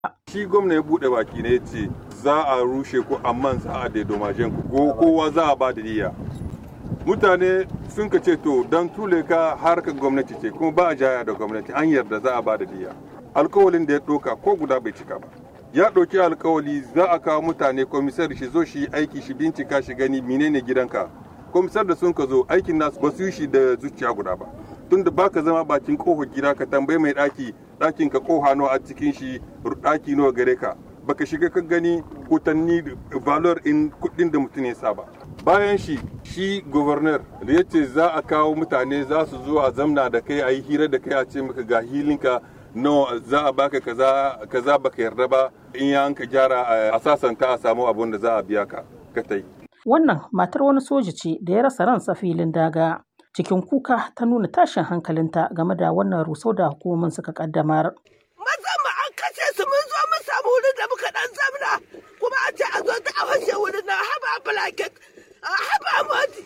Shi gwamna ya buɗe baki ne ce za a rushe ku amma za a daidomajen ku kowa za a ba da diya. Mutane sun ka ce to don tule ka harkar gwamnati ce kuma ba a jaya da gwamnati an yarda za a ba da diya. Alkawalin da ya ɗauka ko guda bai cika ba. Ya ɗauki alkawali za a kawo mutane komisar shi zo shi aiki shi bincika shi gani menene gidanka. Komisar da sun ka zo aikin nasu ba su yi shi da zuciya guda ba. Tunda baka zama bakin kofar gida ka tambayi mai ɗaki ɗakin ka koha nawa a cikin shi ɗaki nawa gare ka baka shiga ka gani kutanni valor in kuɗin da mutum ya saba bayan shi shi governor da ya ce za a kawo mutane za su zo a zamna da kai a yi hira da kai a ce maka ga hilinka nawa za a baka kaza kaza baka yarda ba in ya ka gyara a sasanta a samu abun da za a biya ka ka tai wannan matar wani soja ce da ya rasa ransa filin daga cikin kuka ta nuna tashin hankalinta game da wannan rusau da hukumomin suka kaddamar. Mazan mu an kashe su mun zo mun samu wurin da muka dan zamna kuma a ce a zo ta a fashe wurin na haba blanket haba moti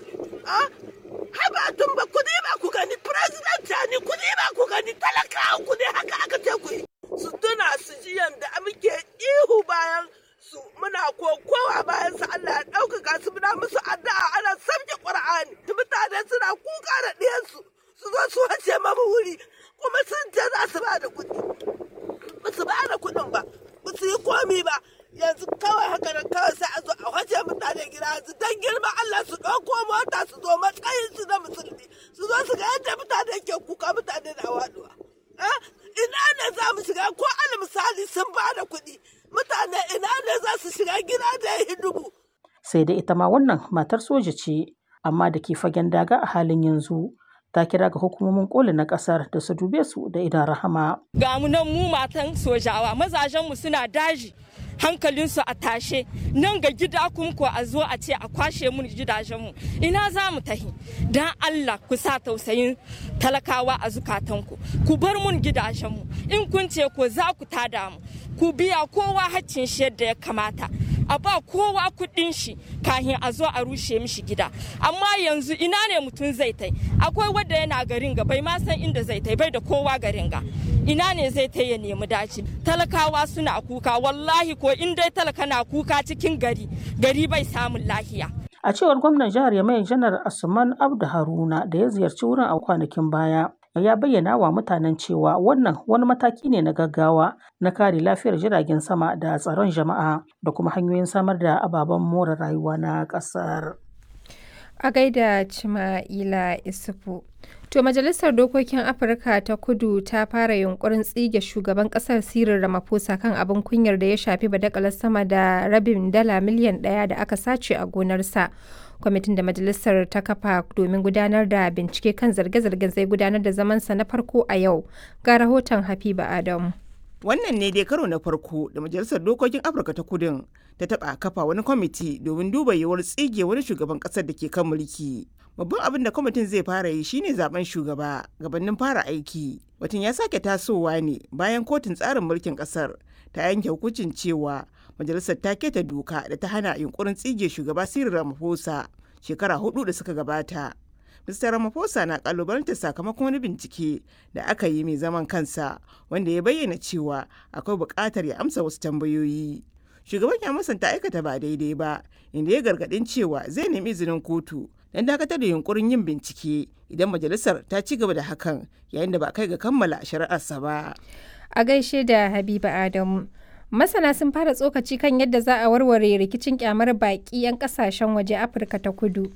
haba tumba ku ne ba ku gani president ni ku ne ba ku gani talakawa ku ne haka aka ce ku yi. Su tuna su ji yanda muke ihu bayan su muna kokowa bayan su Allah ya ɗaukaka su muna musu addu'a ana sabke Qur'ani mutane suna kuka da ɗiyansu su zo su wace mamu wuri kuma sun ce za su ba da kuɗi ba su ba da kuɗin ba ba su yi komi ba yanzu kawai haka nan kawai sai a zo a wace mutane gida yanzu dan girma Allah su ɗauko mota su zo matsayin su na musulmi su zo su ga yadda mutane ke kuka mutane na waɗuwa. ina ne za mu shiga ko al misali sun ba da kuɗi mutane ina ne za su shiga gida da ya dubu. Sai dai ita ma wannan matar soja ce, amma da ke fagen daga a halin yanzu. Ta kira ga hukumomin koli na kasar da su dube su da idan rahama. Ga mu nan mu matan sojawa mazajenmu suna daji. hankalinsu a tashe nan ga gida kun ko a zo a ce a kwashe mun gidajenmu ina za mu tahi don allah ku sa tausayin talakawa a zukatanku ku bar mun gidajenmu in kun ce ko za ku tada mu ku biya kowa haccin shi yadda ya kamata a ba kowa kuɗin shi kahin a zo a rushe mishi gida amma yanzu ina ne mutum zai tai akwai wadda yana garin ga bai ma san inda zai tai bai da kowa garin ga ina ne zai tai ya nemi daci talakawa suna kuka wallahi ko in dai talaka na kuka cikin gari gari bai samun lahiya a cewar gwamnan jihar yamai janar asuman abdu haruna da ya ziyarci wurin a kwanakin baya ya bayyana wa mutanen cewa wannan wani mataki ne na gaggawa na kare lafiyar jiragen sama da tsaron jama'a da kuma hanyoyin samar da ababen more rayuwa na ƙasar. A gaida Cima'ila Isufu. To Majalisar Dokokin Afirka ta Kudu ta fara yunkurin tsige shugaban kasar Cyril Ramaphosa kan abin kunyar da ya shafi badakalar sama da rabin dala miliyan ɗaya da aka sace a gonarsa. Kwamitin da Majalisar ta kafa domin gudanar da bincike kan zarge-zargen zai gudanar da zamansa na farko a yau. Ga rahoton Habiba Adamu. Wannan ne dai karo na farko da Majalisar Dokokin Afirka ta Kudin ta taɓa kafa wani kwamiti domin duba yiwuwar tsige wani shugaban ƙasar da ke kan mulki. Babban abin da kwamitin zai fara yi shine zaben shugaba gabanin fara aiki. Batun ya sake tasowa ne bayan kotun tsarin mulkin ƙasar ta yanke hukuncin cewa majalisar ta keta doka da ta hana yunkurin tsige shugaba Cyril Ramaphosa shekara hudu da suka gabata. Mr. Ramaphosa na kalubalantar sakamakon wani bincike da aka yi mai zaman kansa wanda ya bayyana cewa akwai buƙatar ya amsa wasu tambayoyi. Shugaban ya musanta aikata ba daidai ba, inda ya gargaɗin cewa zai nemi izinin kotu don dakatar da yunkurin yin bincike idan majalisar ta ci gaba da hakan yayin da ba kai ga kammala shari'arsa ba. A gaishe da Habiba Adamu. Masana sun fara tsokaci kan yadda za a warware rikicin kyamar baƙi 'yan ƙasashen waje Afirka ta kudu.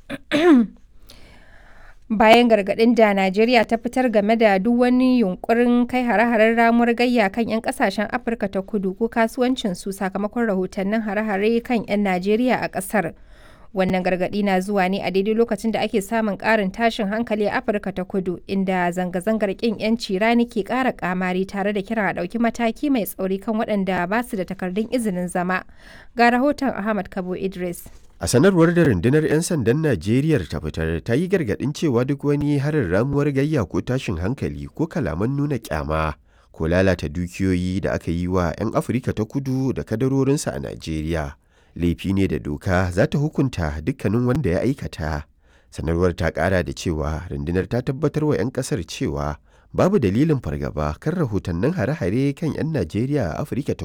bayan gargaɗin da Najeriya ta fitar game da duk wani yunkurin kai hare-haren ramuwar gayya kan 'yan kasashen Afirka ta kudu ko kasuwancinsu sakamakon rahotannin hare-hare kan 'yan Najeriya a ƙasar. Wannan gargaɗi na zuwa ne a daidai lokacin da ake samun ƙarin tashin hankali a Afirka ta kudu inda zanga-zangar ƙin 'yanci rani ke ƙara ƙamari tare da kira a ɗauki mataki mai tsauri kan waɗanda ba su da takardun izinin zama. Ga rahoton Ahmad Kabo Idris. A sanarwar da rundunar 'yan sandan Najeriya ta fitar ta yi gargaɗin cewa duk wani harin ramuwar gayya ko tashin hankali ko kalaman nuna kyama ko lalata dukiyoyi da aka yi wa 'yan Afirka ta kudu da kadarorinsa a Najeriya. Laifi ne da doka za ta hukunta dukkanin wanda ya aikata. Sanarwar ta ƙara da cewa rundunar ta tabbatar wa 'yan ƙasar cewa babu dalilin fargaba kan rahotannin hare-hare kan 'yan Najeriya a Afirka ta